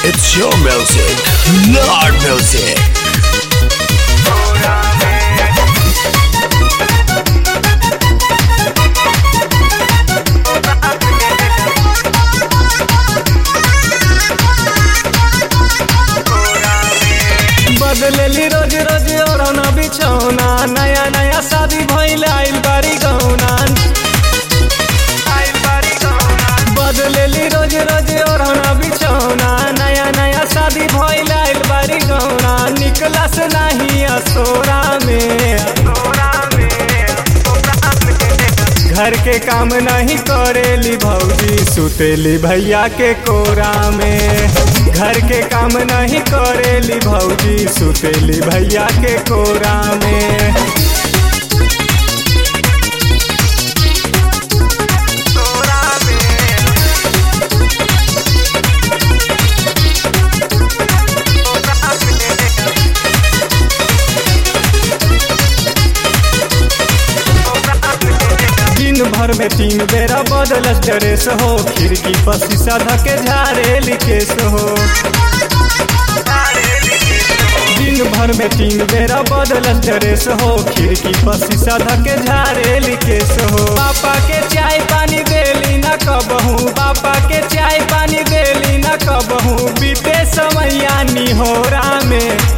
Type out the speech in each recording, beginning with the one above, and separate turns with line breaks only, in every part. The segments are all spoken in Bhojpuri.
It's your music, Lord Music.
बदलेली रोज रोज ओढ़ना बिछौना नया नया शादी भइल आइल बारी गौना बदलेली रोज रोज ओढ़ना बिछौना नया नया शादी भइल आइल बारी गौना निकलस नहीं असोरा में घर के काम नहीं करेली भौजी सुतेली भैया के कोरा में घर के काम नहीं करेली भौजी सुतेली भैया के कोरा में दिन भर में तीन बेरा बदलस ड्रेस हो खिड़की पर शीशा धके झाड़ेली केस हो दिन भर में तीन बेरा बदलस ड्रेस हो खिड़की पर शीशा धके झाड़ेली केस हो पापा के चाय पानी देली न कबहू पापा के चाय पानी देली न कबहू बीते समैया निहोरा में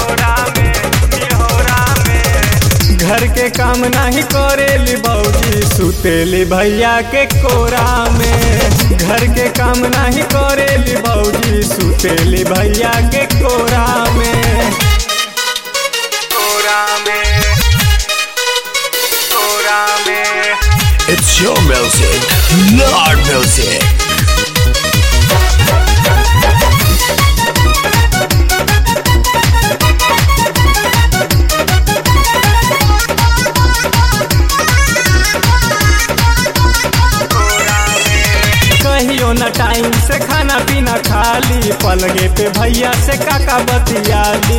घर के काम नहीं करेली भौजी सुतेली भैया के कोरा में घर के काम नहीं करेली भौजी सुतेली भैया के कोरा में
It's your music, Lord Music.
कहियो न टाइम से खाना पीना खाली पलगे पे भैया से काका बतियाली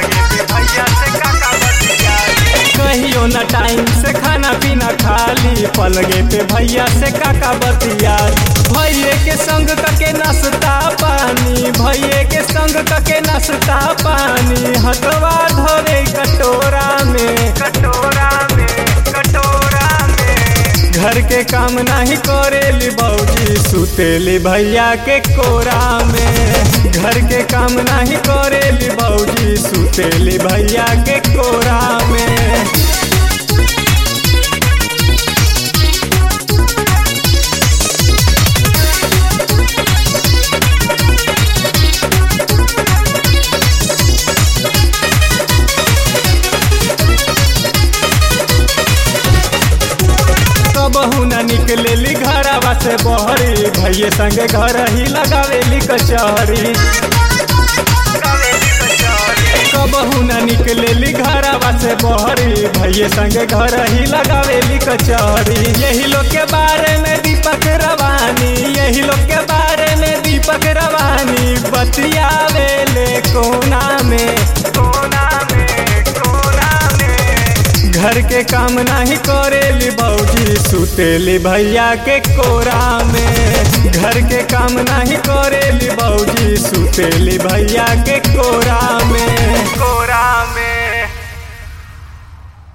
कहियो न टाइम से खाना पीना खाली पलगे पे भैया से काका बतियाली भैये के संग कके नाश्ता पानी भैये के संग कके नाश्ता पानी हटवा धरे कटोरा में कटोरा में कटोरा में घर के काम नहीं करेली भौजी सुतेली भैया के कोरा में घर के काम नहीं करेली भौजी सुतेली भैया के कोरा में कबहू न निकलेली घरवा से बहरी भैये संगे घर ही लगावेली कचहरी कबहू न निकलेली घरवा से बहरी भैये संगे घर ही लगावेली कचहरी यही लोग के बारे में दीपक रवानी यही लोग के बारे में दीपक रवानी बतियावेले कोना में कोना में कोना में घर के काम नहीं करेली भौजी सुतेली भैया के कोरा में घर के काम नहीं करेली भौजी सुतेली भैया के कोरा में